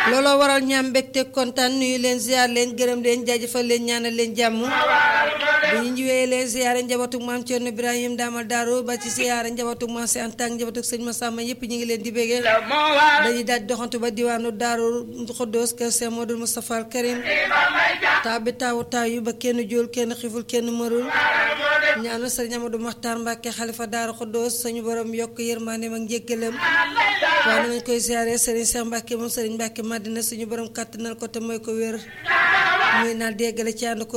looloo waral ñaam mbégte kontaan nuyu leen ziar leen gërëm leen jaajëfal leen ñaanal leen jàmm bu ñu ñëwee leen ziare njabootu maam Thierno Ibrahim Daamal Daaru ba ci ziare njabootu maam si Anta ak njabootu sëñ Massamba yëpp ñu ngi leen di béggee dañuy daal doxantu ba diwaanu Daaru Xuddoos kër Cheikh Modou Moustapha Al Karim taw bi taawu taw yu ba kenn jóol kenn xiful kenn mërul ñaanal sëriñ Amadou Maxtaar Mbàkke xalifa Daaru Xuddoos suñu borom yokk yërmandeem ak njéggalam waaye nañ koy ziare sëriñ Cheikh Mbàkke moom sëriñ Mbàkke Madina suñu borom kàttanal ko te mooy ko wér muy naa déggale ci ànd ko